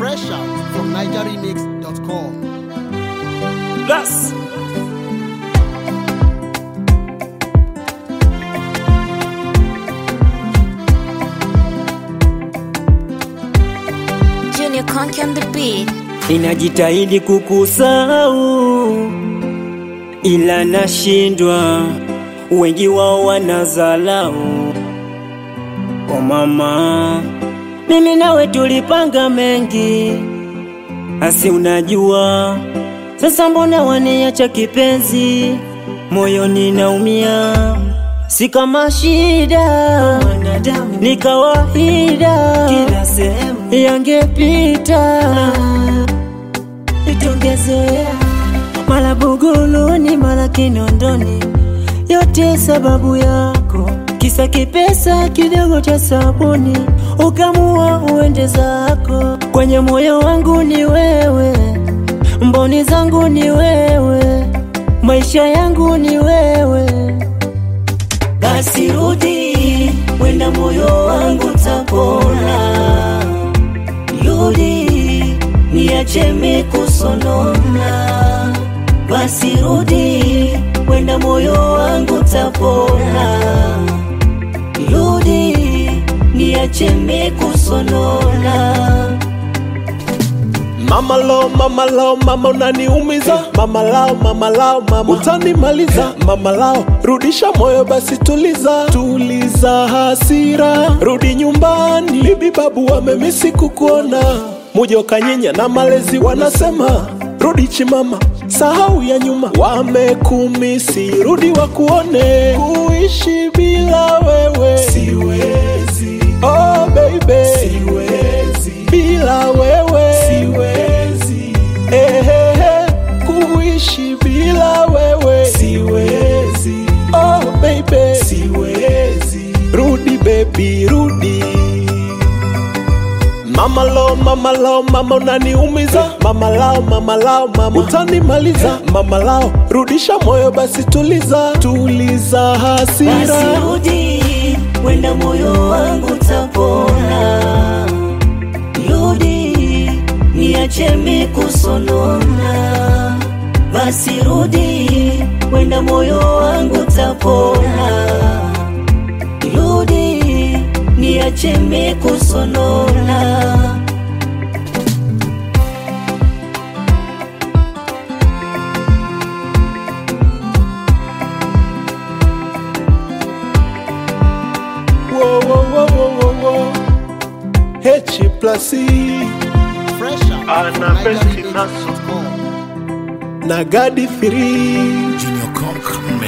Fresh out from NigerRemix.com. Plus. Junior Conk on the beat. Ninajitahidi kukusahau ila nashindwa, wengi wao wanazalau. O mama, mimi nawe tulipanga mengi, asi unajua sasa, mbona waniacha kipenzi, moyoni naumia, si kama shida ni kawaida, kila sehemu yangepita itongezoea mara Buguruni mara Kinondoni, yote sababu yako, kisa kipesa kidogo cha sabuni, ukamua uende zako. Kwenye moyo wangu ni wewe, mboni zangu ni wewe, maisha yangu ni wewe. Basi rudi, wenda moyo wangu tapona. Rudi, niache mikusonona. Basi rudi, wenda moyo wangu tapona. Rudi, niache mikusonona. Mama lao, mama lao, mama unaniumiza. Mama lao, mama lao, mama utanimaliza. Mama lao, rudisha moyo basi, tuliza, tuliza hasira, rudi nyumbani. Bibi babu wamemisi kukuona, mujo kanyinya na malezi wanasema rudi chimama, sahau ya nyuma, wamekumisi, rudi wakuone. Kuishi bila wewe siwezi, oh baby, siwezi bila wewe siwezi, ehehe, kuishi bila wewe siwezi, oh baby, siwezi, rudi baby, rudi Mama lao, mama lao, mama unaniumiza. Mama lao, mama lao, mama utanimaliza. Mama lao, rudisha moyo basi, tuliza, tuliza hasira. Basi rudi, wenda moyo wangu tapona. Rudi, niache mikusonona. Basi rudi, wenda moyo wangu tapona. Rudi, niache mikusonona. Wo, wo, wo, wo, wo, wo. H plus E Fresh out from Ana besti NigerRemix.com. na Gadi 3 Junior Conk